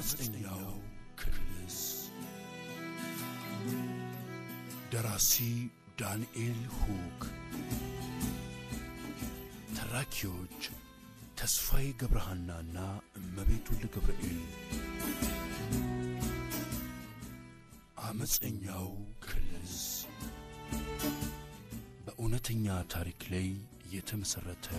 አመፀኛው ክልስ ደራሲ ዳንኤል ሁክ ተራኪዎች ተስፋዬ ገብረሃናና እመቤት ወልደ ገብርኤል አመፀኛው ክልስ በእውነተኛ ታሪክ ላይ የተመሠረተ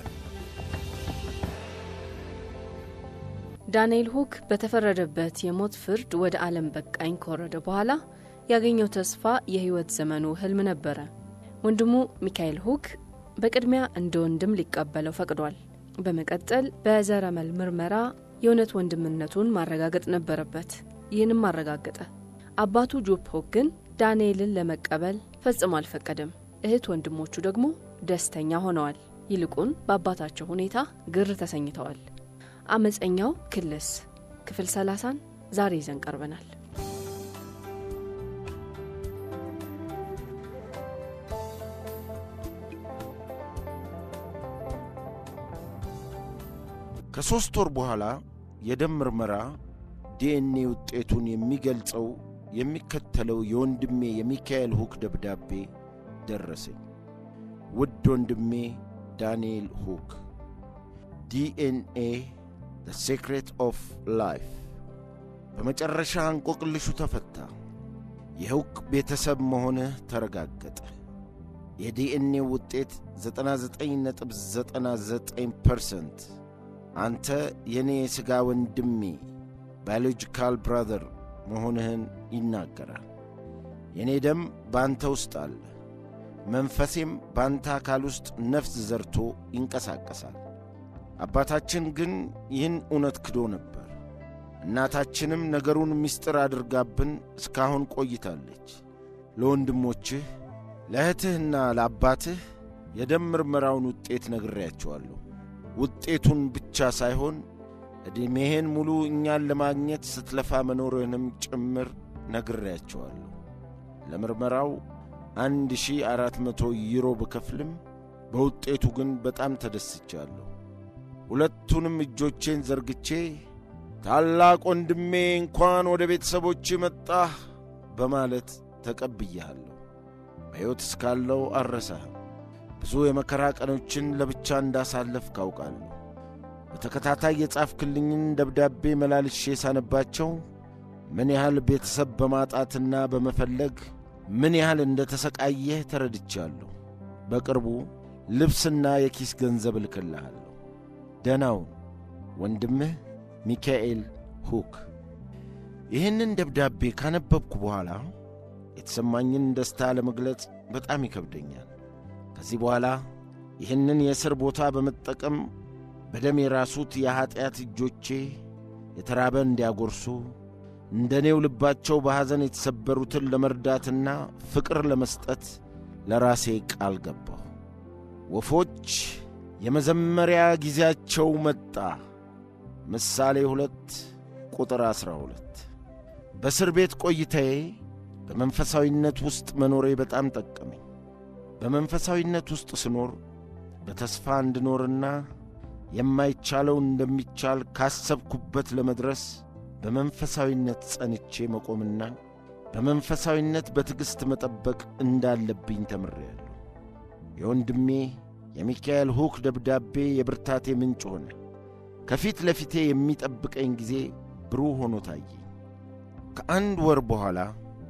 ዳንኤል ሁክ በተፈረደበት የሞት ፍርድ ወደ ዓለም በቃኝ ከወረደ በኋላ ያገኘው ተስፋ የሕይወት ዘመኑ ህልም ነበረ። ወንድሙ ሚካኤል ሁክ በቅድሚያ እንደ ወንድም ሊቀበለው ፈቅዷል። በመቀጠል በዘረመል ምርመራ የእውነት ወንድምነቱን ማረጋገጥ ነበረበት። ይህንም አረጋገጠ። አባቱ ጆብ ሁክ ግን ዳንኤልን ለመቀበል ፈጽሞ አልፈቀደም። እህት ወንድሞቹ ደግሞ ደስተኛ ሆነዋል። ይልቁን በአባታቸው ሁኔታ ግር ተሰኝተዋል። አመፀኛው ክልስ ክፍል ሰላሳን ዛሬ ይዘን ቀርበናል። ከሦስት ወር በኋላ የደም ምርመራ ዲኤንኤ ውጤቱን የሚገልጸው የሚከተለው የወንድሜ የሚካኤል ሁክ ደብዳቤ ደረሰኝ። ውድ ወንድሜ ዳንኤል ሁክ ዲኤንኤ ዘ ሴክሬት ኦፍ ላይፍ በመጨረሻ እንቆቅልሹ ተፈታ። የሁክ ቤተሰብ መሆንህ ተረጋገጠ። የዲኤንኤ ውጤት 99.99 ፐርሰንት አንተ የእኔ የሥጋ ወንድሜ ባዮሎጂካል ብራዘር መሆንህን ይናገራል። የእኔ ደም በአንተ ውስጥ አለ። መንፈሴም በአንተ አካል ውስጥ ነፍስ ዘርቶ ይንቀሳቀሳል። አባታችን ግን ይህን እውነት ክዶ ነበር። እናታችንም ነገሩን ምስጢር አድርጋብን እስካሁን ቆይታለች። ለወንድሞችህ ለእህትህና ለአባትህ የደም ምርመራውን ውጤት ነግሬያቸዋለሁ። ውጤቱን ብቻ ሳይሆን ዕድሜህን ሙሉ እኛን ለማግኘት ስትለፋ መኖርህንም ጭምር ነግሬያቸዋለሁ። ለምርመራው አንድ ሺህ አራት መቶ ዩሮ ብከፍልም በውጤቱ ግን በጣም ተደስቻለሁ። ሁለቱንም እጆቼን ዘርግቼ ታላቅ ወንድሜ እንኳን ወደ ቤተሰቦች መጣህ በማለት ተቀብያለሁ። በሕይወት እስካለው አልረሳህም። ብዙ የመከራ ቀኖችን ለብቻ እንዳሳለፍ ካውቃለሁ። በተከታታይ የጻፍክልኝን ደብዳቤ መላልሼ ሳነባቸው ምን ያህል ቤተሰብ በማጣትና በመፈለግ ምን ያህል እንደ ተሰቃየህ ተረድቻለሁ። በቅርቡ ልብስና የኪስ ገንዘብ እልክልሃለሁ። ደናውን ወንድምህ ሚካኤል ሁክ። ይህንን ደብዳቤ ካነበብኩ በኋላ የተሰማኝን ደስታ ለመግለጽ በጣም ይከብደኛል። ከዚህ በኋላ ይህንን የእስር ቦታ በመጠቀም በደም የራሱት የኀጢአት እጆቼ የተራበ እንዲያጎርሱ እንደ እኔው ልባቸው በሐዘን የተሰበሩትን ለመርዳትና ፍቅር ለመስጠት ለራሴ ቃል ገባሁ። ወፎች የመዘመሪያ ጊዜያቸው መጣ። ምሳሌ ሁለት ቁጥር ዐሥራ ሁለት በእስር ቤት ቆይታዬ በመንፈሳዊነት ውስጥ መኖሬ በጣም ጠቀመኝ። በመንፈሳዊነት ውስጥ ስኖር በተስፋ እንድኖርና የማይቻለው እንደሚቻል ካሰብኩበት ለመድረስ በመንፈሳዊነት ጸንቼ መቆምና በመንፈሳዊነት በትዕግሥት መጠበቅ እንዳለብኝ ተምሬያለሁ። የወንድሜ የሚካኤል ሁክ ደብዳቤ የብርታቴ ምንጭ ሆነ። ከፊት ለፊቴ የሚጠብቀኝ ጊዜ ብሩህ ሆኖ ታየኝ። ከአንድ ወር በኋላ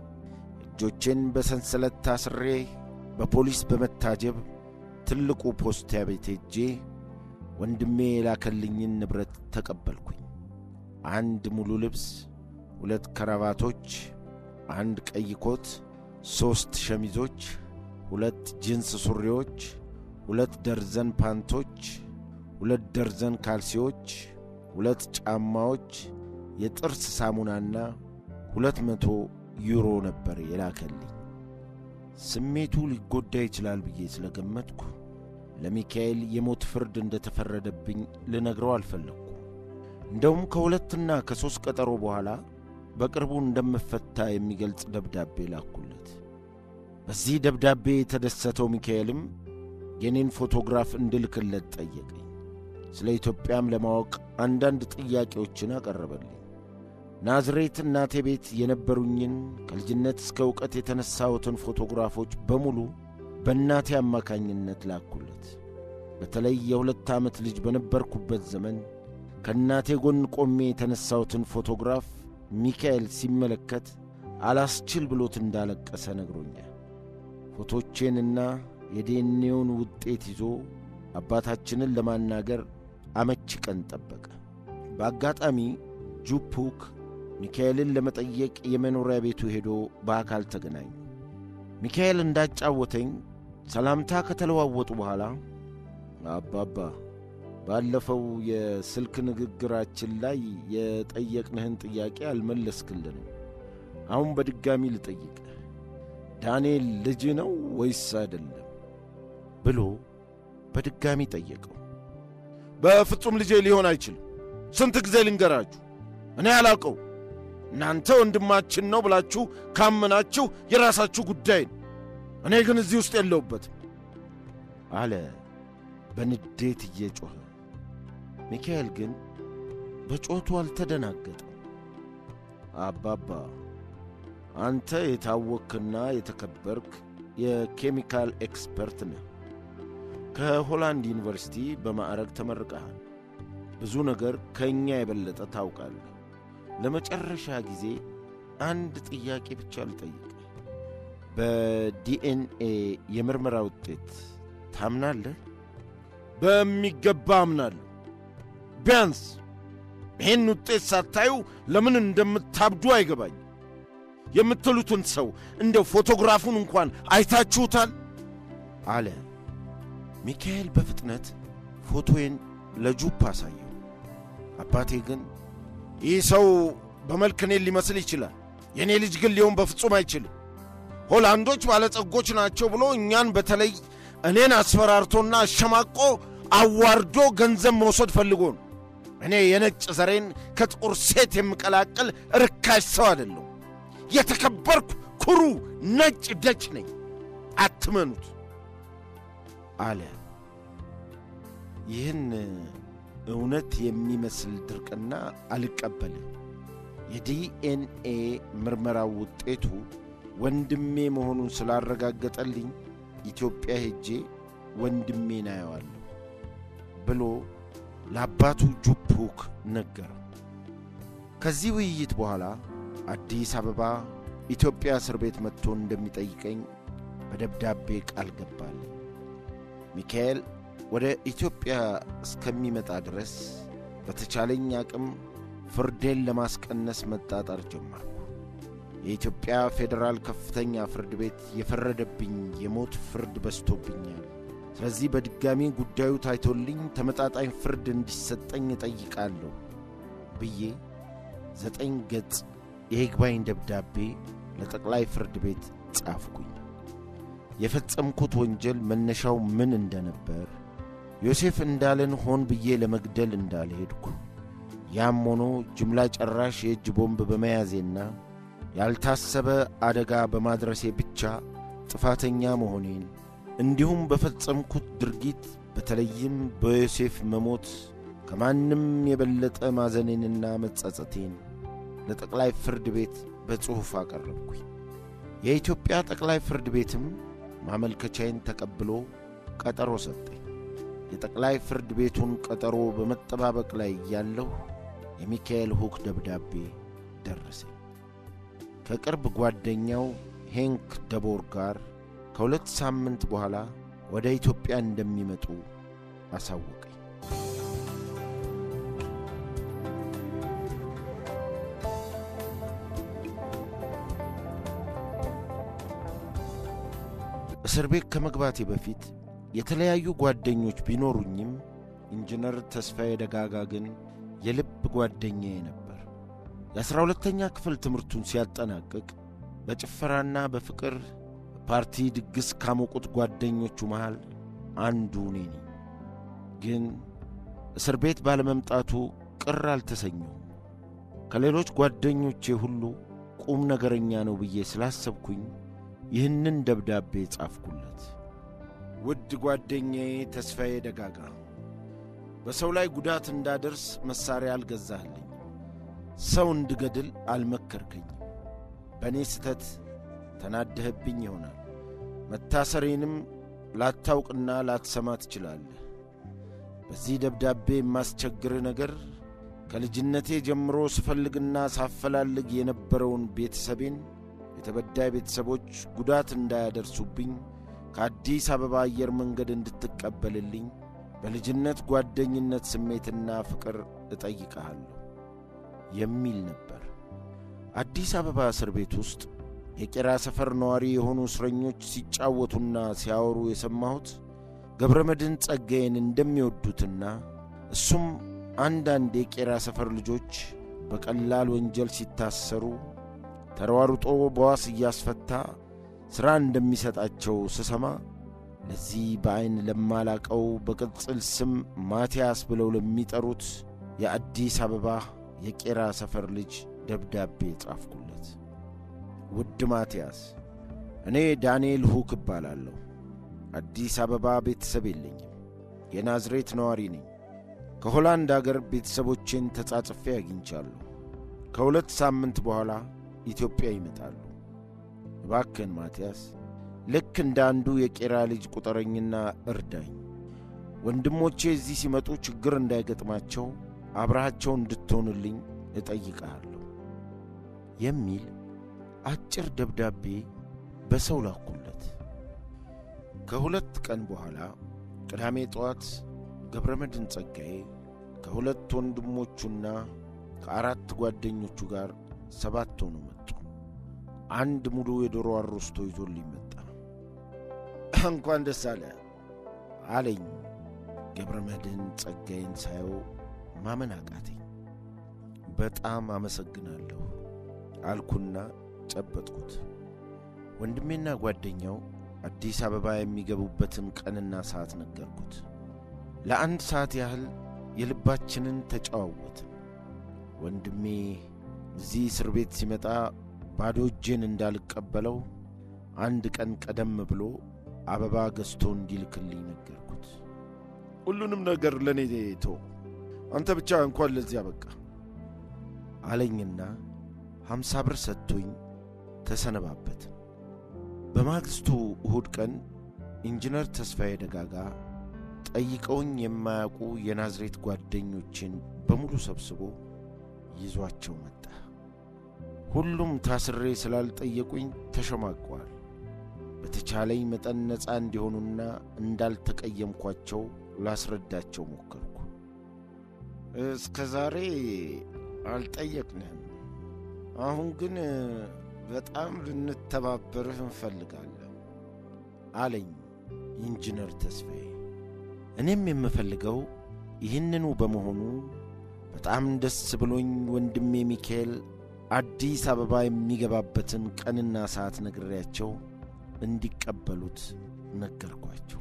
እጆቼን በሰንሰለት ታስሬ በፖሊስ በመታጀብ ትልቁ ፖስታ ቤት ሄጄ ወንድሜ የላከልኝን ንብረት ተቀበልኩኝ። አንድ ሙሉ ልብስ፣ ሁለት ከረባቶች፣ አንድ ቀይ ኮት፣ ሦስት ሸሚዞች፣ ሁለት ጂንስ ሱሪዎች፣ ሁለት ደርዘን ፓንቶች፣ ሁለት ደርዘን ካልሲዎች፣ ሁለት ጫማዎች፣ የጥርስ ሳሙናና ሁለት መቶ ዩሮ ነበር የላከልኝ። ስሜቱ ሊጎዳ ይችላል ብዬ ስለገመትኩ ለሚካኤል የሞት ፍርድ እንደ ተፈረደብኝ ልነግረው አልፈለግኩ። እንደውም ከሁለትና ከሦስት ቀጠሮ በኋላ በቅርቡ እንደምፈታ የሚገልጽ ደብዳቤ ላኩለት። በዚህ ደብዳቤ የተደሰተው ሚካኤልም የኔን ፎቶግራፍ እንድልክለት ጠየቀኝ። ስለ ኢትዮጵያም ለማወቅ አንዳንድ ጥያቄዎችን አቀረበልኝ። ናዝሬት እናቴ ቤት የነበሩኝን ከልጅነት እስከ ዕውቀት የተነሳሁትን ፎቶግራፎች በሙሉ በእናቴ አማካኝነት ላኩለት። በተለይ የሁለት ዓመት ልጅ በነበርኩበት ዘመን ከእናቴ ጎን ቆሜ የተነሳሁትን ፎቶግራፍ ሚካኤል ሲመለከት አላስችል ብሎት እንዳለቀሰ ነግሮኛል። ፎቶቼንና የዴኔውን ውጤት ይዞ አባታችንን ለማናገር አመቺ ቀን ጠበቀ። በአጋጣሚ ጁፑክ ሚካኤልን ለመጠየቅ የመኖሪያ ቤቱ ሄዶ በአካል ተገናኙ። ሚካኤል እንዳጫወተኝ ሰላምታ ከተለዋወጡ በኋላ አባባ ባለፈው የስልክ ንግግራችን ላይ የጠየቅንህን ጥያቄ አልመለስክልንም። አሁን በድጋሚ ልጠይቅህ፣ ዳንኤል ልጅ ነው ወይስ አይደለም ብሎ በድጋሚ ጠየቀው። በፍጹም ልጄ ሊሆን አይችልም። ስንት ጊዜ ልንገራችሁ? እኔ አላውቀው። እናንተ ወንድማችን ነው ብላችሁ ካመናችሁ የራሳችሁ ጉዳይ ነው። እኔ ግን እዚህ ውስጥ የለሁበትም አለ በንዴት እየጮኸ። ሚካኤል ግን በጮቱ አልተደናገጠም። አባባ አንተ የታወክና የተከበርክ የኬሚካል ኤክስፐርት ነህ። ከሆላንድ ዩኒቨርሲቲ በማዕረግ ተመርቀሃል። ብዙ ነገር ከእኛ የበለጠ ታውቃለህ። ለመጨረሻ ጊዜ አንድ ጥያቄ ብቻ ልጠይቅ። በዲኤንኤ የምርመራ ውጤት ታምናለህ? በሚገባ አምናለሁ። ቢያንስ ይህን ውጤት ሳታዩ ለምን እንደምታብዱ አይገባኝ። የምትሉትን ሰው እንደ ፎቶግራፉን እንኳን አይታችሁታል? አለ ሚካኤል በፍጥነት ፎቶዬን ለጁፕ አሳየው። አባቴ ግን ይህ ሰው በመልክ እኔን ሊመስል ይችላል፣ የእኔ ልጅ ግን ሊሆን በፍጹም አይችልም። ሆላንዶች ባለጸጎች ናቸው ብሎ እኛን በተለይ እኔን አስፈራርቶና አሸማቆ አዋርዶ ገንዘብ መውሰድ ፈልጎ ነው። እኔ የነጭ ዘሬን ከጥቁር ሴት የምቀላቅል ርካሽ ሰው አይደለሁ። የተከበርኩ ኩሩ ነጭ ደች ነኝ። አትመኑት አለ። ይህን እውነት የሚመስል ድርቅና አልቀበልም። የዲኤንኤ ምርመራው ውጤቱ ወንድሜ መሆኑን ስላረጋገጠልኝ ኢትዮጵያ ሄጄ ወንድሜን አየዋለሁ ብሎ ለአባቱ ጁፑክ ነገረው። ከዚህ ውይይት በኋላ አዲስ አበባ ኢትዮጵያ እስር ቤት መጥቶ እንደሚጠይቀኝ በደብዳቤ ቃል ገባልኝ። ሚካኤል ወደ ኢትዮጵያ እስከሚመጣ ድረስ በተቻለኝ አቅም ፍርዴን ለማስቀነስ መጣጣር ጀመርኩ። የኢትዮጵያ ፌዴራል ከፍተኛ ፍርድ ቤት የፈረደብኝ የሞት ፍርድ በዝቶብኛል። ስለዚህ በድጋሚ ጉዳዩ ታይቶልኝ ተመጣጣኝ ፍርድ እንዲሰጠኝ እጠይቃለሁ ብዬ ዘጠኝ ገጽ የይግባኝ ደብዳቤ ለጠቅላይ ፍርድ ቤት ጻፍኩኝ። የፈጸምኩት ወንጀል መነሻው ምን እንደነበር፣ ዮሴፍ እንዳለን ሆን ብዬ ለመግደል እንዳልሄድኩ፣ ያም ሆኖ ጅምላ ጨራሽ የእጅ ቦምብ በመያዜና ያልታሰበ አደጋ በማድረሴ ብቻ ጥፋተኛ መሆኔን እንዲሁም በፈጸምኩት ድርጊት በተለይም በዮሴፍ መሞት ከማንም የበለጠ ማዘኔንና መጸጸቴን ለጠቅላይ ፍርድ ቤት በጽሑፍ አቀረብኩኝ። የኢትዮጵያ ጠቅላይ ፍርድ ቤትም ማመልከቻዬን ተቀብሎ ቀጠሮ ሰጠኝ። የጠቅላይ ፍርድ ቤቱን ቀጠሮ በመጠባበቅ ላይ እያለሁ የሚካኤል ሁክ ደብዳቤ ደረሰኝ። ከቅርብ ጓደኛው ሄንክ ደቦር ጋር ከሁለት ሳምንት በኋላ ወደ ኢትዮጵያ እንደሚመጡ አሳወቀኝ። እስር ቤት ከመግባቴ በፊት የተለያዩ ጓደኞች ቢኖሩኝም ኢንጂነር ተስፋዬ ደጋጋ ግን የልብ ጓደኛዬ ነበር። የአሥራ ሁለተኛ ክፍል ትምህርቱን ሲያጠናቅቅ በጭፈራና በፍቅር ፓርቲ ድግስ ካሞቁት ጓደኞቹ መሃል አንዱ እኔ ነኝ። ግን እስር ቤት ባለመምጣቱ ቅር አልተሰኘሁም። ከሌሎች ጓደኞቼ ሁሉ ቁም ነገረኛ ነው ብዬ ስላሰብኩኝ ይህንን ደብዳቤ ጻፍኩለት። ውድ ጓደኛዬ ተስፋዬ ደጋጋ፣ በሰው ላይ ጉዳት እንዳደርስ መሣሪያ አልገዛህልኝ። ሰው እንድገድል አልመከርከኝም። በእኔ ስተት ተናደህብኝ ይሆናል። መታሰሬንም ላታውቅና ላትሰማ ትችላለህ። በዚህ ደብዳቤ የማስቸግርህ ነገር ከልጅነቴ ጀምሮ ስፈልግና ሳፈላልግ የነበረውን ቤተሰቤን የተበዳይ ቤተሰቦች ጉዳት እንዳያደርሱብኝ ከአዲስ አበባ አየር መንገድ እንድትቀበልልኝ በልጅነት ጓደኝነት ስሜትና ፍቅር እጠይቀሃለሁ የሚል ነበር። አዲስ አበባ እስር ቤት ውስጥ የቄራ ሰፈር ነዋሪ የሆኑ እስረኞች ሲጫወቱና ሲያወሩ የሰማሁት ገብረ መድኅን ጸጋዬን እንደሚወዱትና እሱም አንዳንድ የቄራ ሰፈር ልጆች በቀላል ወንጀል ሲታሰሩ ተሯሩጦ በዋስ እያስፈታ ሥራ እንደሚሰጣቸው ስሰማ ለዚህ በዐይን ለማላቀው በቅጽል ስም ማቲያስ ብለው ለሚጠሩት የአዲስ አበባ የቄራ ሰፈር ልጅ ደብዳቤ ጻፍኩለት። ውድ ማቲያስ፣ እኔ ዳንኤል ሁክ እባላለሁ። አዲስ አበባ ቤተሰብ የለኝም። የናዝሬት ነዋሪ ነኝ። ከሆላንድ አገር ቤተሰቦቼን ተጻጽፌ አግኝቻለሁ። ከሁለት ሳምንት በኋላ ኢትዮጵያ ይመጣሉ። እባክህን ማቲያስ ልክ እንደ አንዱ የቄራ ልጅ ቁጠረኝና እርዳኝ። ወንድሞቼ እዚህ ሲመጡ ችግር እንዳይገጥማቸው አብረሃቸው እንድትሆንልኝ እጠይቀሃለሁ የሚል አጭር ደብዳቤ በሰው ላኩለት። ከሁለት ቀን በኋላ ቅዳሜ ጠዋት ገብረ መድኅን ጸጋዬ ከሁለት ወንድሞቹና ከአራት ጓደኞቹ ጋር ሰባት ሆኖ መጡ። አንድ ሙሉ የዶሮ አሮስቶ ይዞልኝ መጣ። እንኳን ደስ አለ አለኝ። ገብረ መድኅን ጸጋዬን ሳየው ማመን አቃተኝ። በጣም አመሰግናለሁ አልኩና ጨበጥኩት። ወንድሜና ጓደኛው አዲስ አበባ የሚገቡበትን ቀንና ሰዓት ነገርኩት። ለአንድ ሰዓት ያህል የልባችንን ተጨዋወትን። ወንድሜ እዚህ እስር ቤት ሲመጣ ባዶ እጄን እንዳልቀበለው አንድ ቀን ቀደም ብሎ አበባ ገዝቶ እንዲልክልኝ ነገርኩት። ሁሉንም ነገር ለእኔ ቶ አንተ ብቻ እንኳን ለዚያ በቃ አለኝና ሐምሳ ብር ሰጥቶኝ ተሰነባበትን። በማግስቱ እሁድ ቀን ኢንጂነር ተስፋዬ ደጋጋ ጠይቀውኝ የማያውቁ የናዝሬት ጓደኞችን በሙሉ ሰብስቦ ይዟቸው መጣ። ሁሉም ታስሬ ስላልጠየቁኝ ተሸማቀዋል። በተቻለኝ መጠን ነፃ እንዲሆኑና እንዳልተቀየምኳቸው ላስረዳቸው ሞከርኩ። እስከ ዛሬ አልጠየቅንህም፣ አሁን ግን በጣም ልንተባበርህ እንፈልጋለን አለኝ ኢንጂነር ተስፋዬ። እኔም የምፈልገው ይህንኑ በመሆኑ በጣም ደስ ብሎኝ ወንድሜ ሚካኤል አዲስ አበባ የሚገባበትን ቀንና ሰዓት ነግሬያቸው እንዲቀበሉት ነገርኳቸው።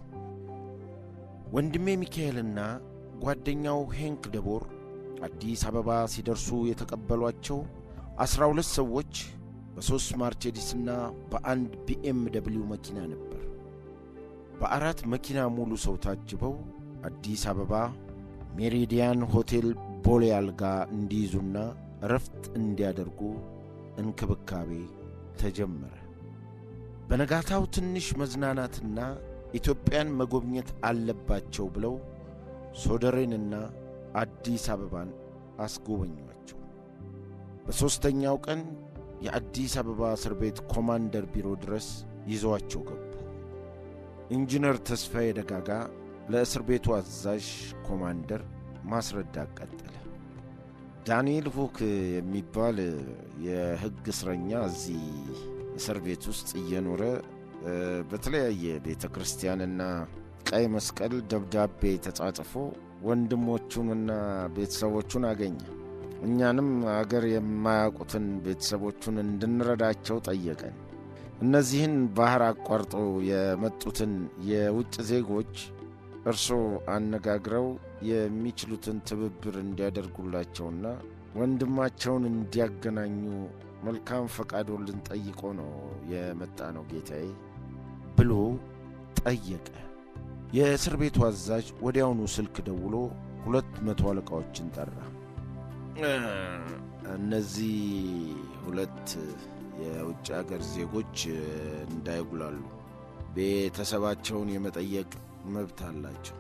ወንድሜ ሚካኤልና ጓደኛው ሄንክ ደቦር አዲስ አበባ ሲደርሱ የተቀበሏቸው ዐሥራ ሁለት ሰዎች በሦስት ማርቼዲስና በአንድ ቢኤም ደብሊው መኪና ነበር። በአራት መኪና ሙሉ ሰው ታጅበው አዲስ አበባ ሜሪዲያን ሆቴል ቦሌ አልጋ እንዲይዙና እረፍት እንዲያደርጉ እንክብካቤ ተጀመረ። በነጋታው ትንሽ መዝናናትና ኢትዮጵያን መጎብኘት አለባቸው ብለው ሶደሬንና አዲስ አበባን አስጎበኟቸው። በሦስተኛው ቀን የአዲስ አበባ እስር ቤት ኮማንደር ቢሮ ድረስ ይዘዋቸው ገቡ። ኢንጂነር ተስፋዬ ደጋጋ ለእስር ቤቱ አዛዥ ኮማንደር ማስረዳት ቀጠለ። ዳንኤል ሁክ የሚባል የሕግ እስረኛ እዚህ እስር ቤት ውስጥ እየኖረ በተለያየ ቤተ ክርስቲያንና ቀይ መስቀል ደብዳቤ ተጻጽፎ ወንድሞቹንና ቤተሰቦቹን አገኘ። እኛንም አገር የማያውቁትን ቤተሰቦቹን እንድንረዳቸው ጠየቀን። እነዚህን ባህር አቋርጠው የመጡትን የውጭ ዜጎች እርስዎ አነጋግረው የሚችሉትን ትብብር እንዲያደርጉላቸውና ወንድማቸውን እንዲያገናኙ መልካም ፈቃዶን ልንጠይቆ ነው የመጣ ነው ጌታዬ ብሎ ጠየቀ። የእስር ቤቱ አዛዥ ወዲያውኑ ስልክ ደውሎ ሁለት መቶ አለቃዎችን ጠራ። እነዚህ ሁለት የውጭ አገር ዜጎች እንዳይጉላሉ ቤተሰባቸውን የመጠየቅ መብት አላቸው።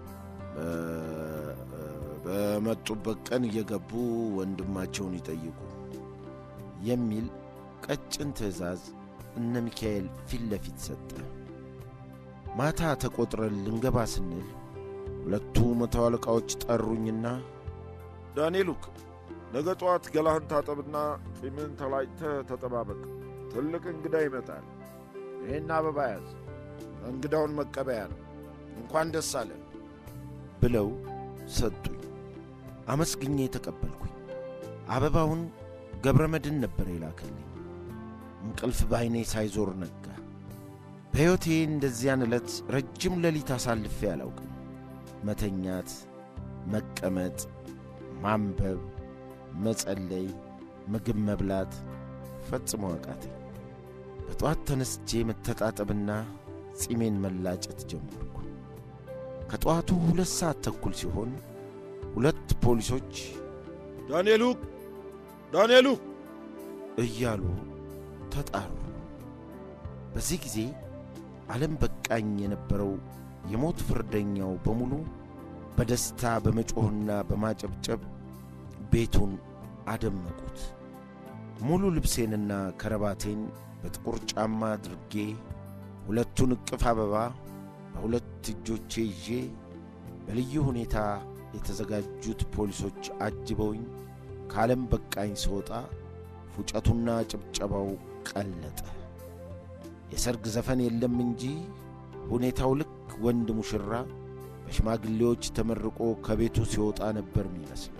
በመጡበት ቀን እየገቡ ወንድማቸውን ይጠይቁ የሚል ቀጭን ትዕዛዝ እነ ሚካኤል ፊት ለፊት ሰጠ። ማታ ተቆጥረን ልንገባ ስንል ሁለቱ መቶ አለቃዎች ጠሩኝና ዳንኤሉክ ነገ ጠዋት ገላህን ታጠብና ጢምን ተላጭተህ ተጠባበቅ። ትልቅ እንግዳ ይመጣል። ይህን አበባ ያዝ፣ እንግዳውን መቀበያ ነው። እንኳን ደስ አለ ብለው ሰጡኝ። አመስግኜ ተቀበልኩኝ። አበባውን ገብረ መድን ነበር የላከልኝ። እንቅልፍ በዐይኔ ሳይዞር ነጋ። በሕይወቴ እንደዚያን ዕለት ረጅም ሌሊት አሳልፌ አላውቅም። መተኛት፣ መቀመጥ፣ ማንበብ፣ መጸለይ፣ ምግብ መብላት ፈጽሞ አቃተኝ። በጠዋት ተነስቼ መተጣጠብና ጺሜን መላጨት ጀመርኩ። ከጠዋቱ ሁለት ሰዓት ተኩል ሲሆን ሁለት ፖሊሶች ዳንኤሉ ዳንኤሉ እያሉ ተጣሩ። በዚህ ጊዜ ዓለም በቃኝ የነበረው የሞት ፍርደኛው በሙሉ በደስታ በመጮኽና በማጨብጨብ ቤቱን አደመቁት። ሙሉ ልብሴንና ከረባቴን በጥቁር ጫማ አድርጌ ሁለቱን እቅፍ አበባ በሁለት እጆቼ ይዤ በልዩ ሁኔታ የተዘጋጁት ፖሊሶች አጅበውኝ ከዓለም በቃኝ ስወጣ ፉጨቱና ጭብጨባው ቀለጠ። የሰርግ ዘፈን የለም እንጂ ሁኔታው ልክ ወንድ ሙሽራ በሽማግሌዎች ተመርቆ ከቤቱ ሲወጣ ነበር የሚመስለው።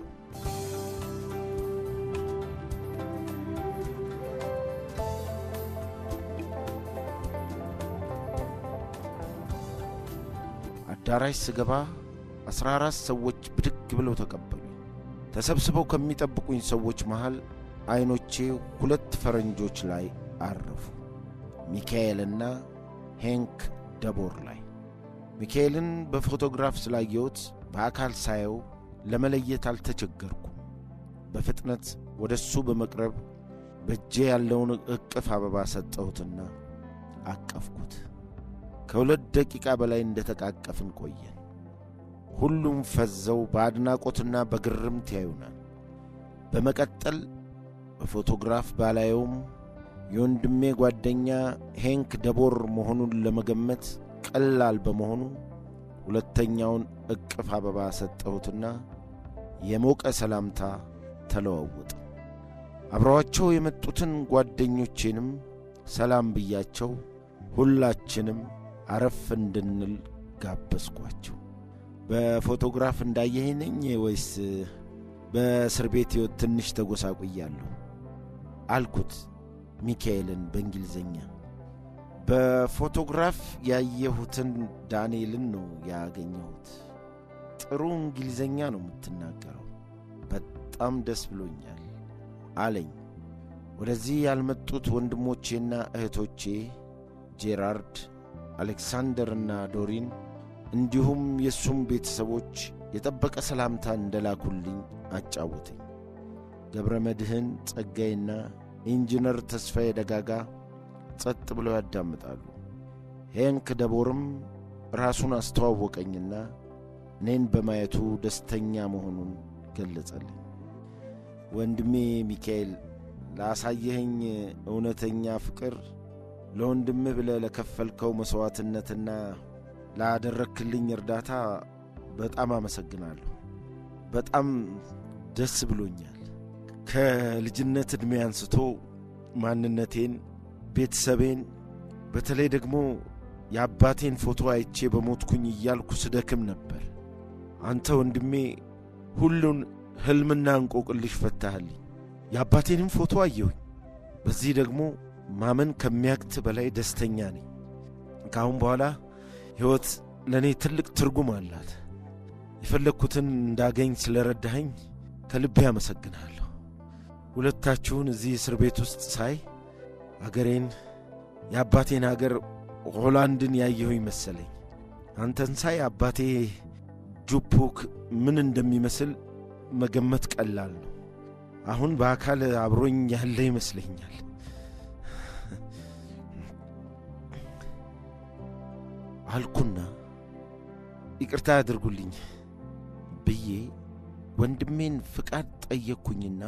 አዳራሽ ስገባ አሥራ አራት ሰዎች ብድግ ብለው ተቀበሉኝ። ተሰብስበው ከሚጠብቁኝ ሰዎች መሃል ዐይኖቼ ሁለት ፈረንጆች ላይ አረፉ፣ ሚካኤልና ሄንክ ደቦር ላይ። ሚካኤልን በፎቶግራፍ ስላየሁት በአካል ሳየው ለመለየት አልተቸገርኩም። በፍጥነት ወደ እሱ በመቅረብ በእጄ ያለውን እቅፍ አበባ ሰጠሁትና አቀፍኩት። ከሁለት ደቂቃ በላይ እንደ ተቃቀፍን ቆየን። ሁሉም ፈዘው በአድናቆትና በግርምት ያዩናል። በመቀጠል በፎቶግራፍ ባላየውም የወንድሜ ጓደኛ ሄንክ ደቦር መሆኑን ለመገመት ቀላል በመሆኑ ሁለተኛውን እቅፍ አበባ ሰጠሁትና የሞቀ ሰላምታ ተለዋወጥ። አብረዋቸው የመጡትን ጓደኞቼንም ሰላም ብያቸው ሁላችንም አረፍ እንድንል ጋበዝኳቸው። በፎቶግራፍ እንዳየኸኝ ነኝ ወይስ በእስር ቤት ሕይወት ትንሽ ተጎሳቁያለሁ? አልኩት ሚካኤልን በእንግሊዝኛ። በፎቶግራፍ ያየሁትን ዳንኤልን ነው ያገኘሁት። ጥሩ እንግሊዝኛ ነው የምትናገረው፣ በጣም ደስ ብሎኛል አለኝ። ወደዚህ ያልመጡት ወንድሞቼና እህቶቼ ጄራርድ፣ አሌክሳንደርና ዶሪን እንዲሁም የእሱም ቤተሰቦች የጠበቀ ሰላምታ እንደላኩልኝ አጫወተኝ። ገብረ መድህን ጸጋዬና ኢንጂነር ተስፋዬ ደጋጋ ጸጥ ብለው ያዳምጣሉ። ሄንክ ደቦርም ራሱን አስተዋወቀኝና እኔን በማየቱ ደስተኛ መሆኑን ገለጸልኝ። ወንድሜ ሚካኤል ላሳየኸኝ እውነተኛ ፍቅር፣ ለወንድምህ ብለህ ለከፈልከው መሥዋዕትነትና ላደረክልኝ እርዳታ በጣም አመሰግናለሁ። በጣም ደስ ብሎኛል። ከልጅነት ዕድሜ አንስቶ ማንነቴን፣ ቤተሰቤን፣ በተለይ ደግሞ የአባቴን ፎቶ አይቼ በሞትኩኝ እያልኩ ስደክም ነበር። አንተ ወንድሜ ሁሉን ሕልምና እንቆቅልሽ ፈታህልኝ። የአባቴንም ፎቶ አየሁኝ። በዚህ ደግሞ ማመን ከሚያክት በላይ ደስተኛ ነኝ። ከአሁን በኋላ ሕይወት ለእኔ ትልቅ ትርጉም አላት። የፈለግኩትን እንዳገኝ ስለ ረዳኸኝ ከልቤ አመሰግንሃለሁ። ሁለታችሁን እዚህ እስር ቤት ውስጥ ሳይ አገሬን የአባቴን አገር ሆላንድን ያየሁኝ መሰለኝ። አንተን ሳይ አባቴ ጁፑክ ምን እንደሚመስል መገመት ቀላል ነው። አሁን በአካል አብሮኝ ያለ ይመስለኛል። አልኩና ይቅርታ ያድርጉልኝ ብዬ ወንድሜን ፍቃድ ጠየቅኩኝና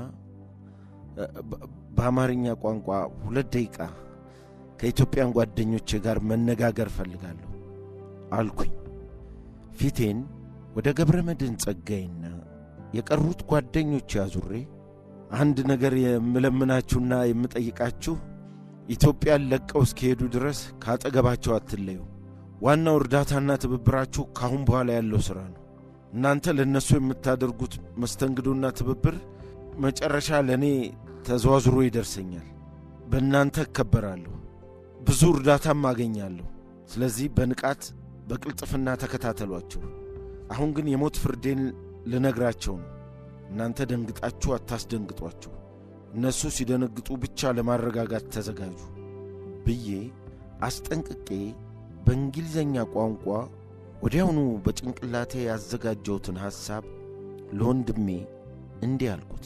በአማርኛ ቋንቋ ሁለት ደቂቃ ከኢትዮጵያን ጓደኞቼ ጋር መነጋገር እፈልጋለሁ አልኩኝ። ፊቴን ወደ ገብረ መድኅን ጸጋዬና የቀሩት ጓደኞቼ አዙሬ አንድ ነገር የምለምናችሁና የምጠይቃችሁ ኢትዮጵያን ለቀው እስኪሄዱ ድረስ ካጠገባቸው አትለዩ። ዋናው እርዳታና ትብብራችሁ ካሁን በኋላ ያለው ሥራ ነው። እናንተ ለእነሱ የምታደርጉት መስተንግዶና ትብብር መጨረሻ ለእኔ ተዘዋዝሮ ይደርሰኛል። በእናንተ እከበራለሁ፣ ብዙ እርዳታም አገኛለሁ። ስለዚህ በንቃት በቅልጥፍና ተከታተሏቸው። አሁን ግን የሞት ፍርዴን ልነግራቸው ነው። እናንተ ደንግጣችሁ አታስደንግጧቸው። እነሱ ሲደነግጡ ብቻ ለማረጋጋት ተዘጋጁ ብዬ አስጠንቅቄ በእንግሊዘኛ ቋንቋ ወዲያውኑ በጭንቅላቴ ያዘጋጀሁትን ሐሳብ ለወንድሜ እንዲህ አልኩት።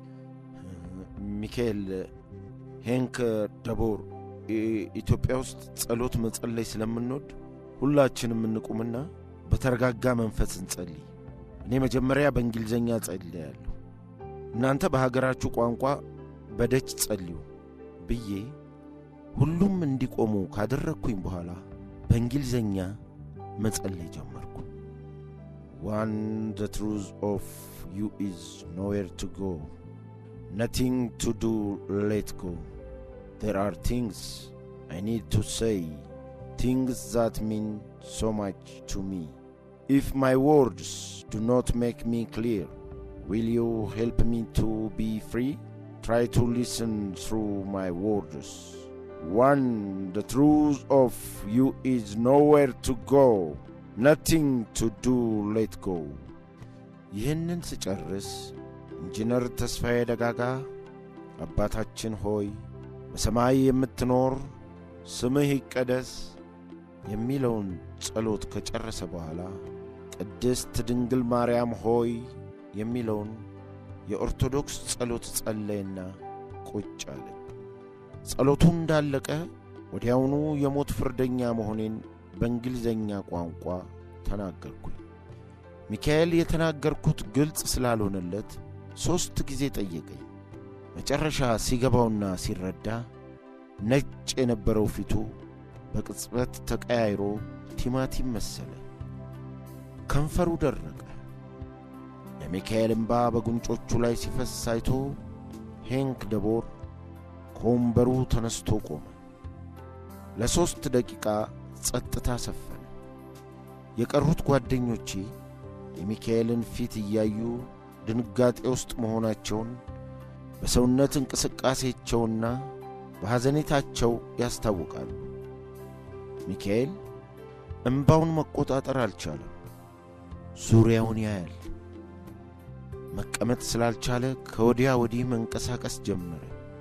ሚካኤል ሄንክ ደቦር ኢትዮጵያ ውስጥ ጸሎት መጸለይ ስለምንወድ ሁላችንም እንቁምና በተረጋጋ መንፈስ እንጸልይ። እኔ መጀመሪያ በእንግሊዘኛ ጸልያለሁ፣ እናንተ በሀገራችሁ ቋንቋ በደች ጸልዩ ብዬ ሁሉም እንዲቆሙ ካደረግኩኝ በኋላ በእንግሊዘኛ መጸለይ ጀመርኩ። ዋን ዘ ትሩዝ ኦፍ ዩ ኢዝ ኖዌር ቱ ጎ ነቲንግ ቱ ዱ ሌት ጎ ዜር አር ቲንግስ አይ ኒድ ቱ ሴይ ቲንግስ ዛት ሚን ሶ ማች ቱ ሚ ኢፍ ማይ ወርድስ ዱ ኖት ሜክ ሚ ክሊር ዊል ዩ ሄልፕ ሚ ቱ ቢ ፍሪ ትራይ ቱ ሊስን ትሩ ማይ ወርድስ One, the truth of you is nowhere to go, nothing to do, let go. ይህንን ስጨርስ ኢንጂነር ተስፋዬ ደጋጋ አባታችን ሆይ በሰማይ የምትኖር ስምህ ይቀደስ የሚለውን ጸሎት ከጨረሰ በኋላ ቅድስት ድንግል ማርያም ሆይ የሚለውን የኦርቶዶክስ ጸሎት ጸለየና ቁጭ አለ። ጸሎቱ እንዳለቀ ወዲያውኑ የሞት ፍርደኛ መሆኔን በእንግሊዘኛ ቋንቋ ተናገርኩኝ። ሚካኤል የተናገርኩት ግልጽ ስላልሆነለት ሦስት ጊዜ ጠየቀኝ። መጨረሻ ሲገባውና ሲረዳ ነጭ የነበረው ፊቱ በቅጽበት ተቀያይሮ ቲማቲም መሰለ። ከንፈሩ ደረቀ። የሚካኤል እምባ በጉንጮቹ ላይ ሲፈስ አይቶ ሄንክ ደቦር ከወንበሩ ተነስቶ ቆመ። ለሦስት ደቂቃ ጸጥታ ሰፈነ። የቀሩት ጓደኞቼ የሚካኤልን ፊት እያዩ ድንጋጤ ውስጥ መሆናቸውን በሰውነት እንቅስቃሴያቸውና በሐዘኔታቸው ያስታውቃሉ። ሚካኤል እምባውን መቆጣጠር አልቻለም። ዙሪያውን ያያል። መቀመጥ ስላልቻለ ከወዲያ ወዲህ መንቀሳቀስ ጀመረ።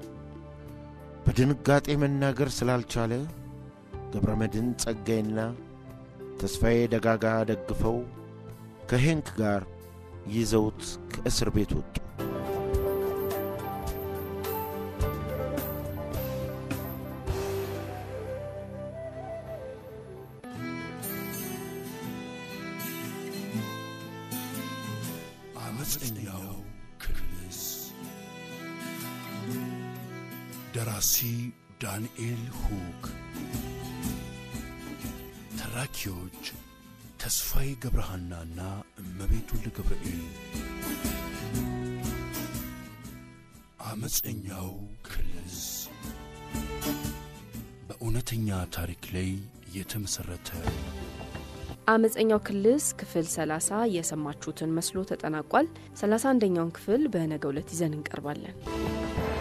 በድንጋጤ መናገር ስላልቻለ ገብረ መድኅን ጸጋዬና ተስፋዬ ደጋጋ ደግፈው ከሄንክ ጋር ይዘውት ከእስር ቤት ወጡ። አመፀኛው ክልስ ደራሲ ዳንኤል ሁክ ተራኪዎች ተስፋዬ ገብረሃናና እመቤት ወልደ ገብርኤል አመፀኛው ክልስ በእውነተኛ ታሪክ ላይ የተመሠረተ አመፀኛው ክልስ ክፍል 30 የሰማችሁትን መስሎ ተጠናቋል። 31ኛውን ክፍል በነገው ዕለት ይዘን እንቀርባለን።